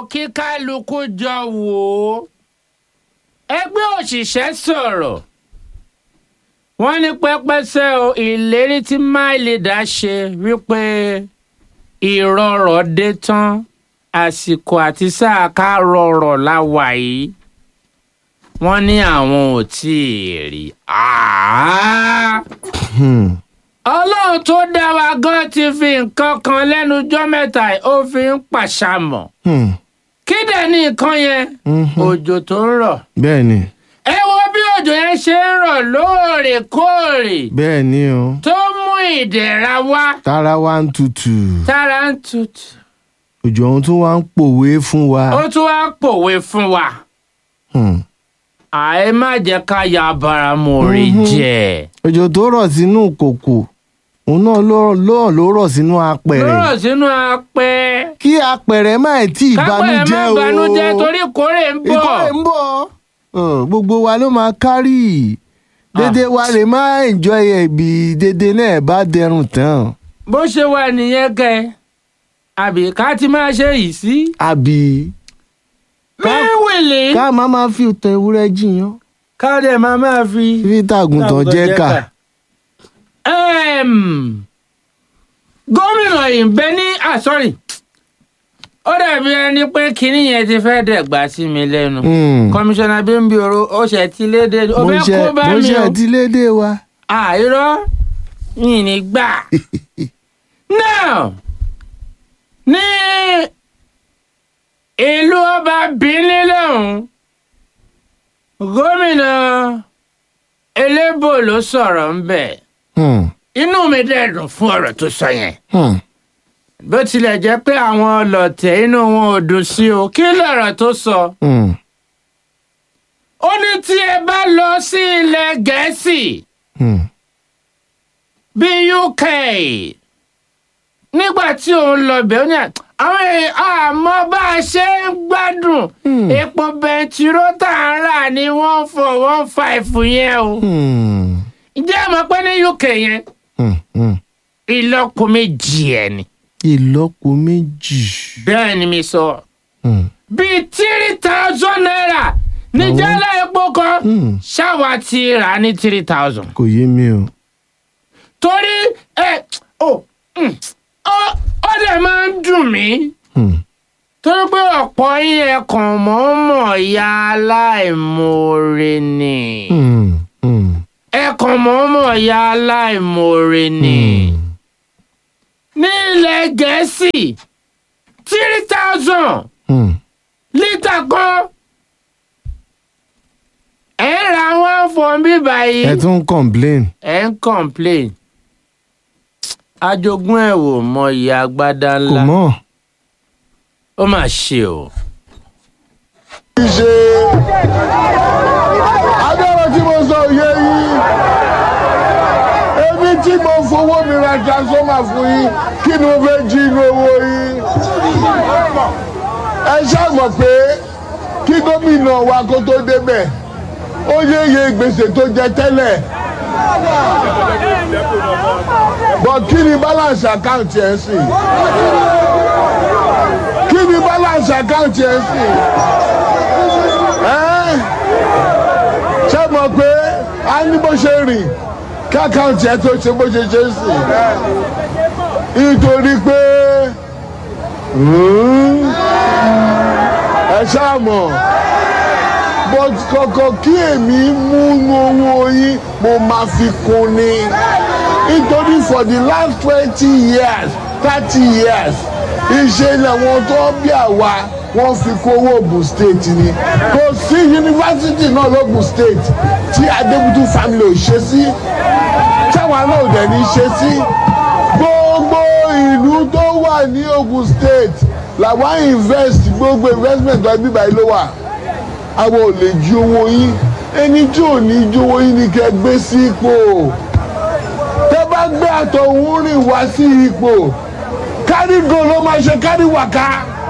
kí kálukú jọ wò ó ẹgbẹ́ òṣìṣẹ́ sọ̀rọ̀ wọ́n ní pẹ́pẹ́sẹ́ o ìlérí tí máìlídà ṣe wípé ìrọ̀rọ̀ dé tán àsìkò àti sáà ká rọrọ̀ la wà yìí wọ́n ní àwọn ò tí ì rí àá ọlọ́run tó dá wa gan ti fi nǹkan kan lẹ́nu jọ́ mẹ́ta yìí, ó fi ń pàṣàmọ̀ kí dẹ̀ ní nǹkan yẹn òjò tó ń rọ̀ bẹ́ẹ̀ ni ẹ wo bí òjò yẹn ṣe ń rọ̀ lóòrèkóòrè bẹ́ẹ̀ ni o tó mú ìdẹ̀ra wá tára wa ń tutù tára ń tutù òjò ohun tó wá ń pòwe fún wa. ó tún wá pòwe fún wa Hmm. àì má jẹ́ ká ya baramu orí jẹ́ òjò tó rọ̀ sínú kòkò òun náà ló ló- ló rọ̀ sínú apẹ̀rẹ̀ lọ́rọ̀ sínú apẹ́ kí apẹ̀rẹ̀ má tí ì kápẹ́ ẹ̀ má banújẹ́ o banújẹ́ torí kórè ń bọ̀ ìkórè ń bọ̀ Ọ̀, gbogbo wa ló máa kárì dédé wa lè má enjoy ẹ̀ bí dédé náà bá dẹrùn tán bó ṣe wà nìyẹn kẹ àbí ká ti máa ṣe yìí sí. àbí míwìlì ká má máa fi ìtàn ewúrẹ́ jiyàn ká dẹ̀ máa máa fi. fi tàgùntàn jẹ́ kà Em, gómìnà ìbẹ ní ah sorry ó dàbí ẹni pé kinní yẹn ti fẹ́ dẹ̀gbà sí mi lẹ́nu Hmm. kọmíṣánná Bímbíoro ó ṣe ti léde ó bó fẹ́ ṣe kó bá bó mi ṣe o ti lédè wa. àìrọ́ yìí ní gbà. now ní ìlú ọba Benin lọ́hùn gómìnà elébò ló sọ̀rọ̀ ń bẹ̀ Hmm. inú mi dẹ̀ dùn fún ọ̀rọ̀ tó sọ yẹn Hmm. bó tilẹ̀ jẹ́ pé àwọn ọlọ̀tẹ̀ inú wọn ò dùn sí o kí lọ̀rọ̀ tó sọ. Hmm. ó ní tí ẹ bá lọ sí ilẹ̀ gẹ̀ẹ́sì Hmm. bíi UK nígbà tí òun lọ bẹ̀ ó ní à- àwọn èèyàn àmọ́ bá a ṣe ń gbádùn Hmm. epo bẹntiró tá à ń rà ní one four one five yẹn o. Hmm. ǹjẹ́ ẹ mọ̀ pé ní UK yẹn Hmm. Hmm. ìlọ́po méjì ẹ̀ ni. ìlọ́po méjì. bẹ́ẹ̀ ni mi sọ. Hmm. bíi three thousand naira ní Àwọn- jálá epo kan Hmm. ṣáwa ti rà ní three thousand. kò yé mi o. torí ẹ ó mm, ó ó dẹ̀ máa ń dùn mí Hmm. torí pé ọ̀pọ̀ yín ẹ kàn mọ̀ọ́mọ̀ ya aláìmoore ni Hmm. Hmm. ẹ kàn mọ̀ọ́mọ̀ ya aláìmoore ni ní ilẹ̀ gẹ̀ẹ́sì three thousand Hmm. lítà kan ẹ ń ra one fún bí báyìí ẹ tún ń complain. ẹ ń complain ajogún ẹ̀ wò mọ iye agbádá kò ńlá mọ̀. ó mà ṣe o. ṣe agbára tí mo sọ yé yín èmi tí mo fowó mi ra transformer fún yín kí ni mo fẹ́ jí inú owó yín ẹ ṣàmọ̀ pé kí gómìnà wa kó tó débẹ̀ ó yéye gbèsè tó jẹ tẹ́lẹ̀ bọ̀ kí ni balance account ẹ̀ sì kí ni balance account ẹ̀ sì ẹ́ ṣé mọ̀ pé a ní bó ṣe rìn kí àkáǹtì ẹ tó ṣe bó ṣe ṣe sí nítorí pé hmm, ẹ ṣáà mọ̀ but kọ̀kọ̀ kí èmi múnú owó yín mo máa fi kún ni nítorí for the last twenty years thirty years iṣẹ́ làwọn tó bí àwa wọ́n fi kó owó Ògùn state ni kò sí yunifásitì náà lógùn state tí Adébútú family ò ṣe sí táwa náà ò dẹ̀ ní ṣe sí gbogbo ìlú tó wà ní Ògùn state làwọn invest gbogbo investment wa bíbá yìí ló wà àwọn ò lè jí owó yín ẹni tí ò ní jí owó yín ni kẹ́ gbé sí ipò tẹ́ bá gbé àtọ̀hún rìn wá sí ipò kárí go ló máa ṣe kárí wàká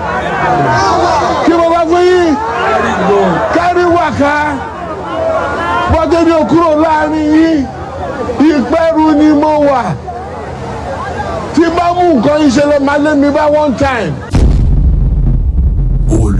kí mo bá fún yín kárí wàká bọ́dé ni ò kúrò láàrin yín ìpẹ́rù ni mo wà tí bá mú nǹkan ìṣẹ̀lẹ̀ máa lé mi bá one time.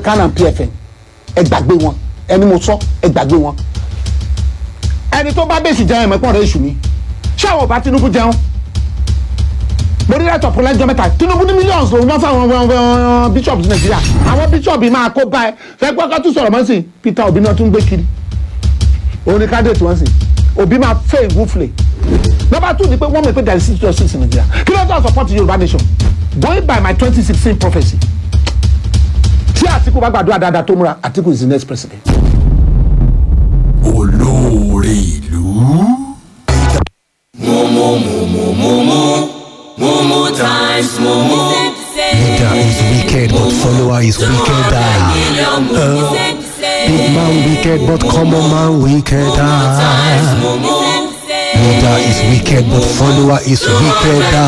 can and pfn ẹ gbàgbé wọn ẹni mo sọ ẹ gbàgbé wọn ẹni tó bá bẹ́sù jẹun ẹ̀mọ́ ẹ̀pọ̀n rẹ̀ èṣù ni ṣé àwọn ọba tinubu jẹun mo rí rẹ́tọ̀ pọ̀lẹ́jọ́ mẹ́ta tinubu ní millions lòun náà fáwọn wọn- wọn bishops nàìjíríà àwọn bishops yìí máa kó bá ẹ fẹ́ gbọ́ ká tún sọ̀rọ̀ mọ́ sí peter obi náà tún gbé kiri òun ni candidate wọn sì obi máa fẹ́ ìwúflẹ̀ number two ni pé wọ́n mọ̀ pé there is six justice in nigeria kí ló dé support yorùbá nation going by my twenty sixteen prophecy tí àtìkù bá gbàdúrà dáadáa tó múra àtìkù is the next president. olóore ìlú. Mumu times Mumu. Leader is wicked, but follower is wickeder. Big man wicked, but common man wickeder. Leader is wicked, but follower is wickeder.